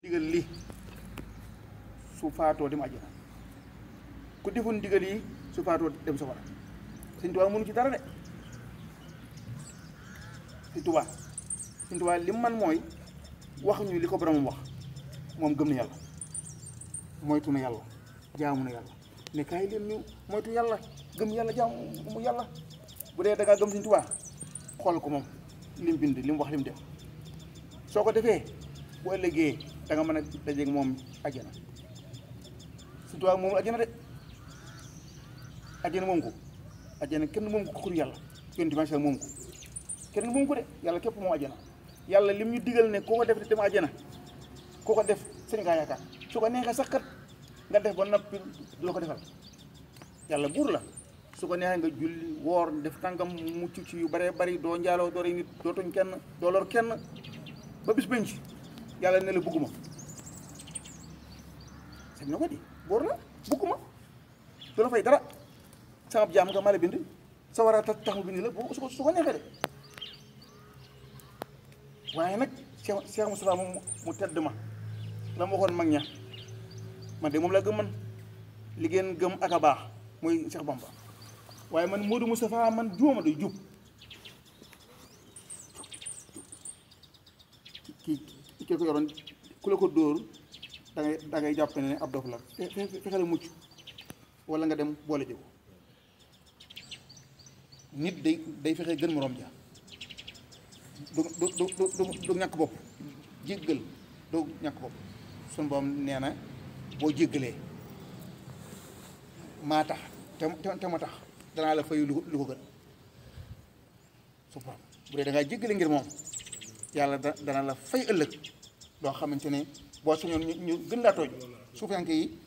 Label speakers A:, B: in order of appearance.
A: digal li su faatoo dem àjjana ku defoon digal yi su faatoo dem safara Sëñ Tuubaa mënu ci dara de Sëñ Tuubaa Sëñ Tuubaa li mu man mooy wax ñu li ko boromam wax moom gëm na yàlla moytu na yàlla jaamu na yàlla ne kaay leen ñu moytu yàlla gëm yàlla jaamu mu yàlla bu dee da ngaa gëm Sëñ Tuubaa xool ko moom lim bind li mu wax li mu def soo ko defee bu ëllëgee da nga mën a dajeeg moom àjjana Sëñ Tuubaa moom àjjana de àjjana moom ko àjjana kenn moom ko kur yàlla yonent bi sallallahu moom ko kenn moom ko de yàlla képp moom àjjana yàlla lim ñu digal ne koo ko def dem àjjana koo ko def sëñ ngaa yaakaar su ko neexee sax kat nga def ba noppi du la ko defal yàlla buur la su ko neexee nga julli woor def tàngam mucc ci yu bare bari doo njaaloo doo rey nit doo toñ kenn doo lor kenn ba bis bañ ci yàlla ne la bugguma sañ na ko di buur la bugguma du la fay dara sama jaam nga ma la bind sa war a tax tax mu bind la bu su ko su ko neexee de waaye nag Cheikh Cheikh Moustapha moom mu tedd ma la ma waxoon mag ña man de moom la gëm man li ngeen gëm ak a baax mooy Cheikh Bamba waaye man Modou Moustapha man juuma day jub kii kii ko yoroon ku la ko dóor da ngay da ngay jàpp ne ab dof la fe- fe- fexe la mucc wala nga dem boole jiw nit day day fexe gën moroom ja du du du du du ñàkk bopp jéggal du ñàkk bopp suñu boom nee na boo jéggalee maa tax te te ma tax danaa la fay lu lu ko gën su borom bu dee da ngaa jéggale ngir moom yàlla da dana la fay ëllëg loo xamante ne boo sañoon ñu ñu gën laa tooj su fekkee yi